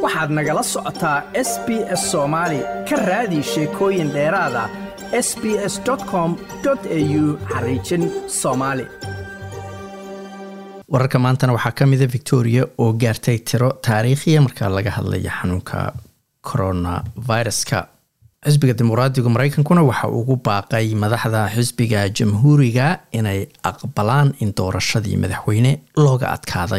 waxaad nagala socotaa s b s soomaali ka raadi sheekooyin dheeraada s b s com au xariijin soomaali wararka maantana waxaa ka mida victoria oo gaartay tiro taariikhiya marka laga hadlaya xanuunka coronaviruska xisbiga dimuqraadiga mareykankuna waxa ugu baaqay madaxda xisbiga jamhuuriga inay aqbalaan in doorashadii madaxweyne looga adkaaday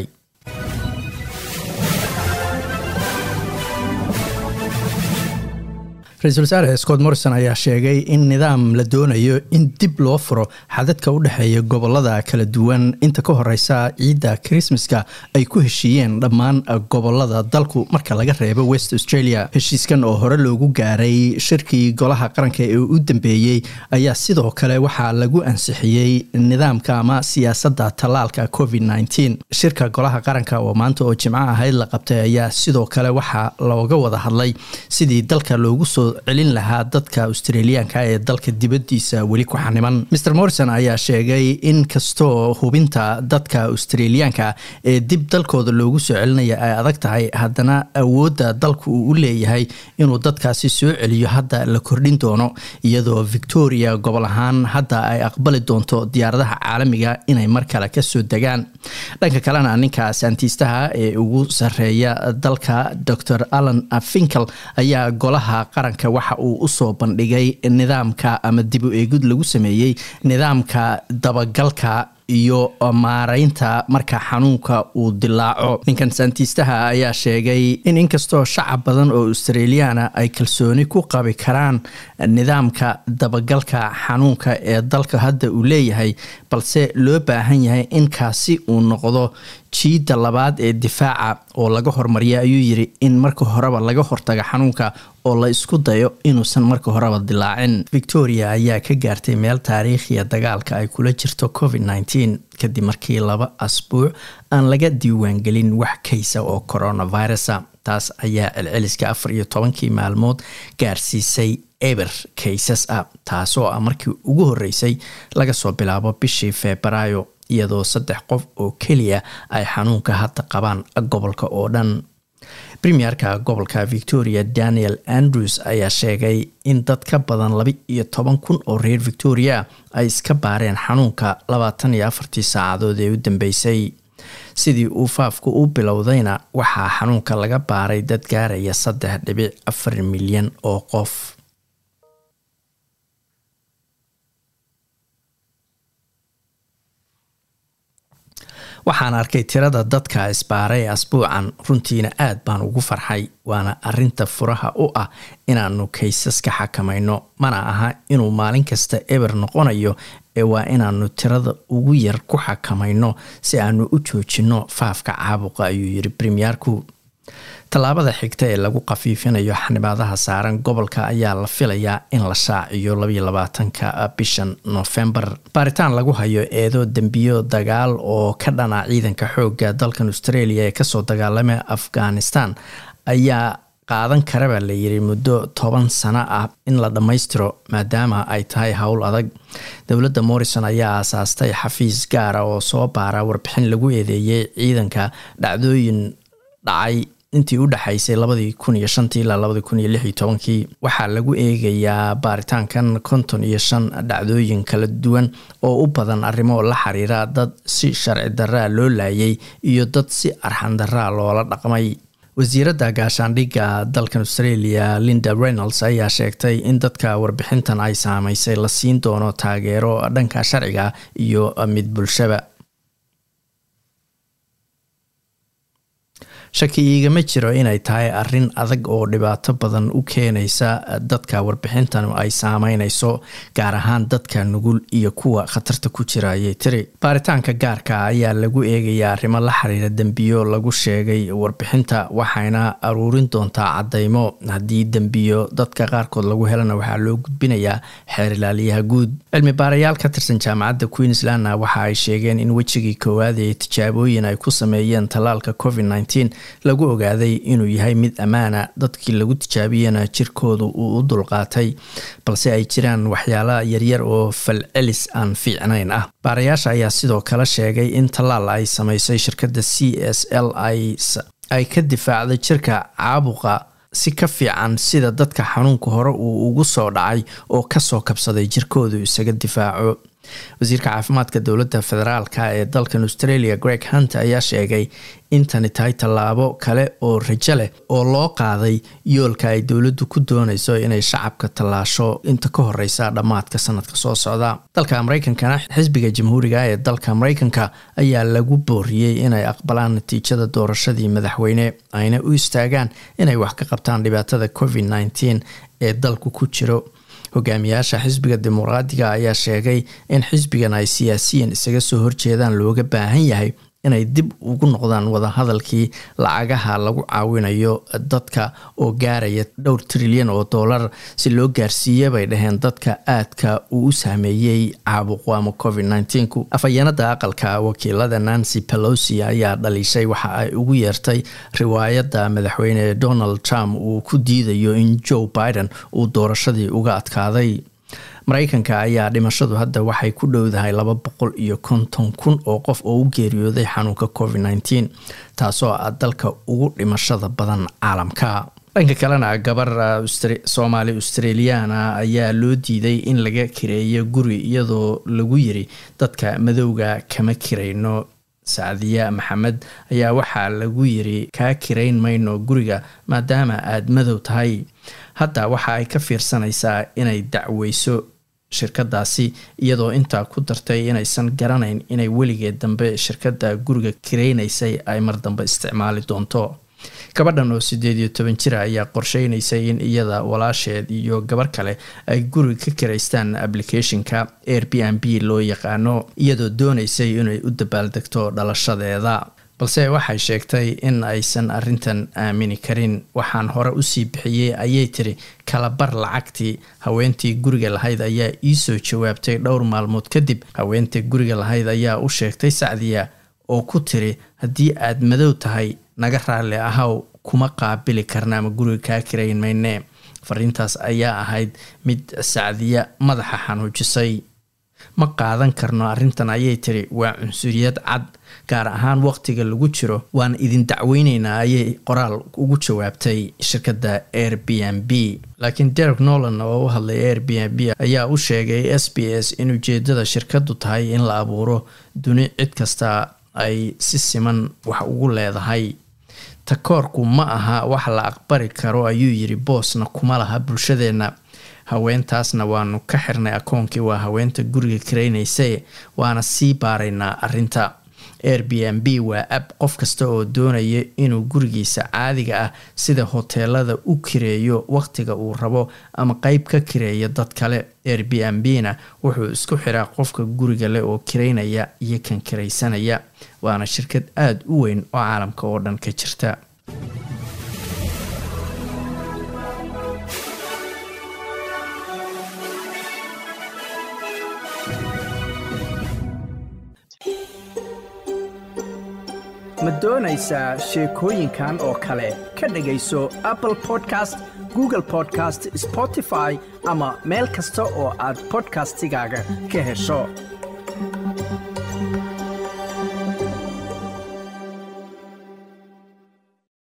ra-iisul wasaare scott morrison ayaa sheegay in nidaam la doonayo in dib loo furo xadadka u dhexeeya gobolada kala duwan inta ka horeysa ciidda krismaska ay ku heshiiyeen dhammaan gobolada dalku marka laga reebo west australia heshiiskan oo hore loogu gaaray shirkii golaha qaranka ee u dambeeyey ayaa sidoo kale waxaa lagu ansixiyey nidaamka ama siyaasadda tallaalka covid nteen shirka golaha qaranka oo maanta oo jimco ahayd la qabtay ayaa sidoo kale waxaa looga wada hadlay sidii dalka loogu soo celin lahaa dadka australiyaanka ee dalka dibadiisa weli ku xaniman mer morrison ayaa sheegay in kastoo hubinta dadka australiyaanka ee dib dalkooda loogu soo celinaya ay adag tahay haddana awoodda dalku uu u leeyahay inuu dadkaasi soo celiyo hadda la kordhin doono iyadoo victoria gobol ahaan hadda ay aqbali doonto diyaaradaha caalamiga inay mar kale kasoo degaan dhanka kalena ninka saantiistaha ee ugu sareeya dalka dor allan finkel ayaa golaha qaranka waxa uu usoo bandhigay nidaamka ama dib u eegid lagu sameeyey nidaamka dabagalka iyo maareynta marka xanuunka uu dilaaco ninkan saantiistaha ayaa sheegay in inkastoo shacab badan oo australiyaana ay kalsooni ku qabi karaan nidaamka dabagalka xanuunka ee dalka hadda uu leeyahay balse loo baahan yahay in kaasi uu noqdo jiidda labaad ee difaaca oo laga hormariya ayuu yiri in marka horeba laga hortaga xanuunka oo la isku dayo inuusan marka horeba dilaacin victoria ayaa ka gaartay meel taariikhiya dagaalka ay kula jirto covid nteen kadib markii laba asbuuc aan laga diiwaangelin wax kaysa oo coronavirusa taas ayaa celceliska afar iyo tobankii maalmood gaarsiisay eber kaysas ah taasoo ah markii ugu horeysay laga soo bilaabo bishii febraayo iyadoo saddex qof oo keliya ay xanuunka hadda qabaan gobolka oo dhan premierka gobolka victoria daniel andrews ayaa sheegay in dad ka badan laba iyo toban kun oo reer victoria ay iska baareen xanuunka labaatan iyo afartii saacadood ee u dambeysay sidii uu faafku u bilowdayna waxaa xanuunka laga baaray dad gaaraya saddex dhibic afar milyan oo qof waxaan arkay tirada dadka isbaaray asbuucan runtiina aad baan ugu farxay waana arinta furaha u ah inaanu kaysaska xakamayno mana aha inuu maalin kasta eber noqonayo ee waa inaanu tirada ugu yar ku xakamayno si aanu u joojino faafka caabuqa ayuu yiri premierku tallaabada xigta ee lagu khafiifinayo xanibaadaha saaran gobolka ayaa la filayaa in la shaaciyo labaiyo labaatanka bishan noofembar baaritaan lagu hayo eedo dembiyo dagaal oo ka dhana ciidanka xooga dalkan australia ee kasoo dagaalamay afghanistan ayaa qaadan karaba la yiri muddo toban sano ah in la dhammaystiro maadaama ay tahay howl adag dowladda morrison ayaa aasaastay xafiis gaara oo soo baara warbixin lagu eedeeyay ciidanka dhacdooyin dhacay intii u dhexaysay labadii kun iyo shantii ilaa labadii kun iyo lix iyo tobankii waxaa lagu eegayaa baaritaankan konton iyo shan dhacdooyin kala duwan oo u badan arrimo la xiriira dad si sharci daraa loo laayay iyo dad si arxan daraa loola dhaqmay wasiiradda gaashaandhigga dalkan australia linda reynolds ayaa sheegtay in dadka warbixintan ay saameysay la siin doono taageero dhanka sharciga iyo mid bulshaba shaki iigama jiro inay tahay arin adag oo dhibaato badan u keenaysa dadka warbixintan ay saameyneyso gaar ahaan dadka nugul iyo kuwa khatarta ku jira ayay tiri baaritaanka gaarka ayaa lagu eegaya arrimo la xiriira dembiyo lagu sheegay warbixinta waxayna aruurin doontaa cadeymo haddii dembiyo dadka qaarkood lagu helana waxaa loo gudbinayaa xeer ilaaliyaha guud cilmi baarayaal ka tirsan jaamacadda queenslandna waxa ay sheegeen in wejigii koowaad ee tijaabooyin ay ku sameeyeen tallaalka covid nteen lagu ogaaday inuu yahay mid ammaana dadkii lagu tijaabiyana jirkooda uu u dulqaatay balse ay jiraan waxyaala yaryar oo falcelis aan fiicnayn ah baarayaasha ayaa sidoo kale sheegay in tallaal ay sameysay shirkadda c s l ay ka difaacday jirka caabuqa si ka fiican sida dadka xanuunka hore uu ugu soo dhacay oo kasoo kabsaday jirkoodu isaga difaaco wasiirka caafimaadka dowladda federaalka ee dalkan australia greg hunt ayaa sheegay in tani tahay tallaabo kale oo rajo leh oo loo qaaday yoolka ay dowladdu ku doonayso inay shacabka tallaasho inta ka horeysa dhammaadka sanadka soo socda dalka mareykankana xisbiga jamhuuriga ee dalka mareykanka ayaa lagu booriyey inay aqbalaan natiijada doorashadii madaxweyne ayna u istaagaan inay wax ka qabtaan dhibaatada covid nteen ee dalku ku jiro hogaamiyaasha xisbiga dimuqraadiga ayaa sheegay in xisbigan ay siyaasiyiin isaga soo horjeedaan looga baahan yahay inay dib ugu noqdaan wadahadalkii lacagaha lagu caawinayo dadka oo gaaraya dhowr trilyan oo dollar si loo gaarsiiya bay dhaheen dadka aadka uu u saameeyey caabuqu ama covid nneteen-ku afhayeenada aqalka wakiilada nancy pelosi ayaa dhaliishay waxa ay ugu yeertay riwaayadda madaxweyne donald trump uu ku diidayo in joe biden uu doorashadii uga adkaaday mareykanka ayaa dhimashadu hadda waxay ku dhowdahay laba boqol iyo konton kun oo qof oo u geeriyooday xanuunka covid nneteen taasoo ah dalka ugu dhimashada badan caalamka dhanka kalena gabar soomaali australiana ayaa loo diiday in laga kireeyo guri iyadoo lagu yiri dadka madowga kama kirayno sacdiya maxamed ayaa waxaa lagu yiri kaa kirayn mayno guriga maadaama aada madow tahay hadda waxa ay ka fiirsanaysaa inay dacweyso shirkadaasi iyadoo intaa ku dartay inaysan garanayn inay weligeed dambe shirkadda guriga kiraynaysay ay mar dambe isticmaali doonto gabadhan oo sideed iyo toban jira ayaa qorsheynaysay in iyada walaasheed iyo gabar kale ay guriga ka kiraystaan applicationka air b n b loo yaqaano iyadoo doonaysay inay u dabaaldegto dhalashadeeda balse waxay sheegtay in aysan arintan aamini karin waxaan hore usii bixiyey ayay tiri kalabar lacagtii haweentii guriga lahayd ayaa iisoo jawaabtay dhowr maalmood kadib haweentii guriga lahayd ayaa u sheegtay sacdiya oo ku tiri haddii aad madow tahay naga raalli ahaw kuma qaabili karna ama guriga kaa kirayn mayne fariintaas ayaa ahayd mid sacdiya madaxa xanuujisay ma qaadan karno arrintan ayay tiri waa cunsuriyad cad gaar ahaan waqtiga lagu jiro waan idin dacweyneynaa ayay qoraal ugu jawaabtay shirkadda air b n b laakiin derek nolan oo u hadlay air b n b ayaa u sheegay s b s in ujeedada shirkadu tahay in la abuuro duni cid kasta ay si siman wax ugu leedahay takoorku ma aha wax la aqbari karo ayuu yiri boosna kuma laha bulshadeenna haweentaasna waanu ka xirnay akoonkii waa haweenta guriga karaynaysa waana sii baaraynaa arinta air b n b waa ab qof kasta oo doonaya inuu gurigiisa caadiga ah sida hoteelada u kireeyo waqtiga uu rabo ama qeyb ka kireeya dad kale air b n b na wuxuu isku xiraa qofka guriga leh oo kiraynaya iyo kan kiraysanaya waana shirkad aada u weyn oo caalamka oo dhan ka jirta ma doonaysaa sheekooyinkan oo kale ka dhegayso apple podcast google podcast spotify ama meel kasta oo aad bodkastigaaga ka hesho